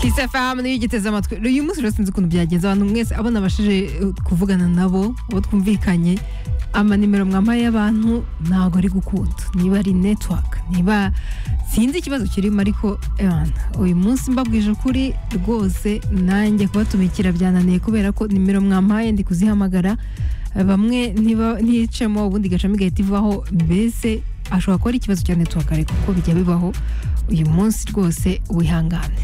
kisefamu niyo ugiteze amatwi rero uyu munsi rero sinzi ukuntu byagenze abantu mwese abo nabashije eh, kuvugana nabo abo twumvikanye amanimero mwamaye y'abantu ntabwo ari gukunda niba ari netiwaka niba sinzi ikibazo kirimo ariko ewana uyu munsi mbabwije ukuri rwose nanjye kubatumikira byananiye kubera ko nimero mwamaye ndi kuzihamagara Eh, bamwe niba ntiyicemo ubundi igacamo igahita ivaho mbese ashobora kuba ari ikibazo cya netiwaka ariko kuko bijya bibaho uyu munsi rwose wihangane